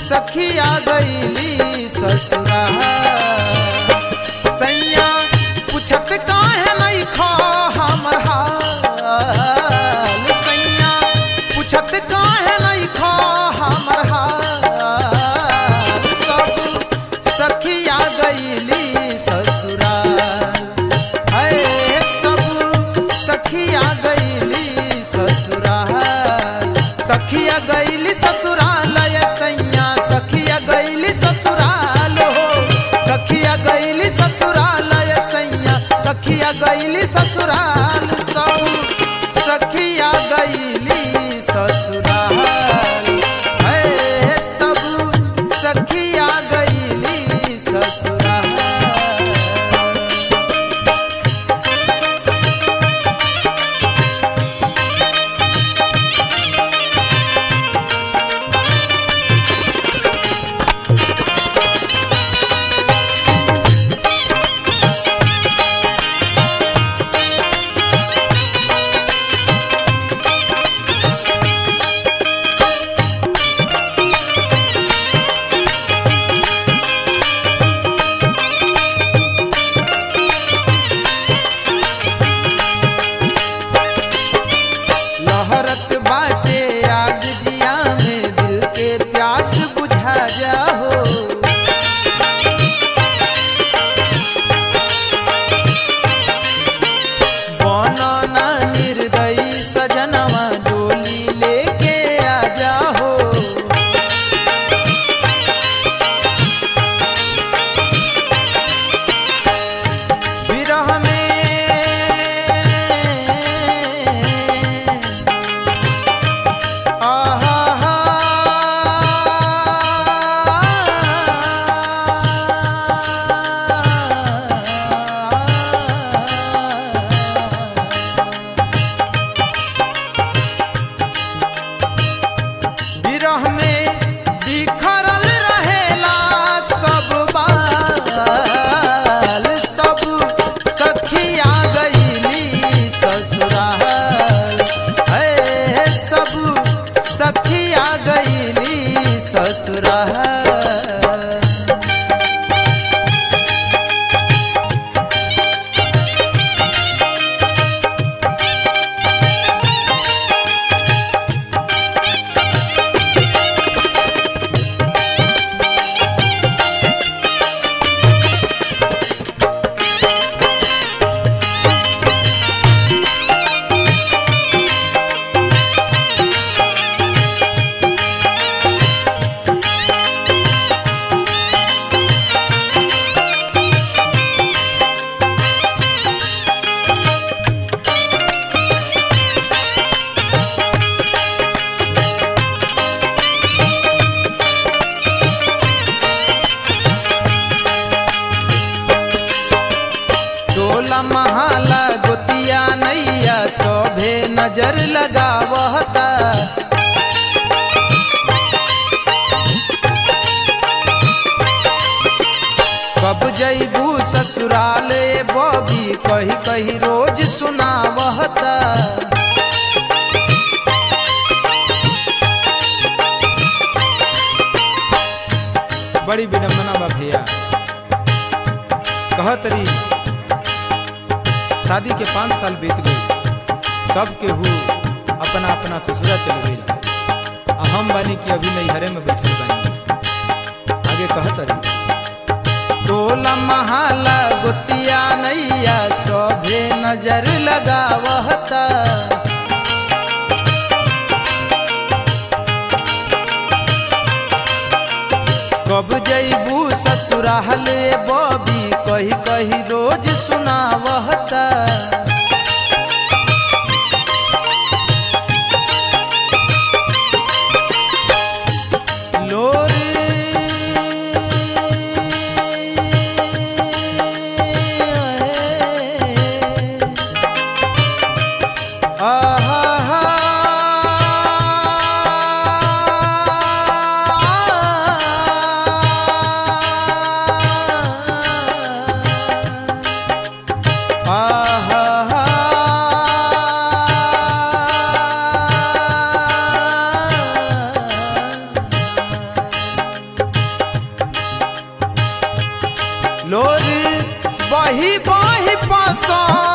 सखिया गईली ससुरा सैया पूछत काहे नहीं खा हमर हाल सैया पूछत काहे नहीं खा हमर हाल सब सखिया गईली ससुरा है सब सखिया गईली ससुराल सखिया गईली ससुराल ये सैया सखिया गईली ससुराल हो सखिया गईली ससुराल ये सैया सखिया गईली ससुराल सब सखिया गईली ससुराल है सब सखिया गईली ससुराल लहरत बाटे आग जिया में दिल के प्यास बुझा जाओ बनना निर्दयी सजनवा डोली लेके आ जाओ विरह में आहा हा विरह में बिखरल रहेला सब बाल सब सखिया गईली ससुराल है सब सखिया गईली ससुराल टोला महाला गोतिया नैया शोभे नजर लगावता कब जैबू ससुराल ए बबी कही कही रोज सुनावता बड़ी विडम्बना बा भैया कहत रही शादी के पाँच साल बीत गए सब केहू अपना अपना ससुरा चल गई आ हम बानी कि अभी नैहरे में बैठल बानी आगे कहत रही टोला महाला गोतिया नैया सभे नजर लगावता कब जैबू ससुराल बबी कही कही रोज सुनावता लोर बही बही पसा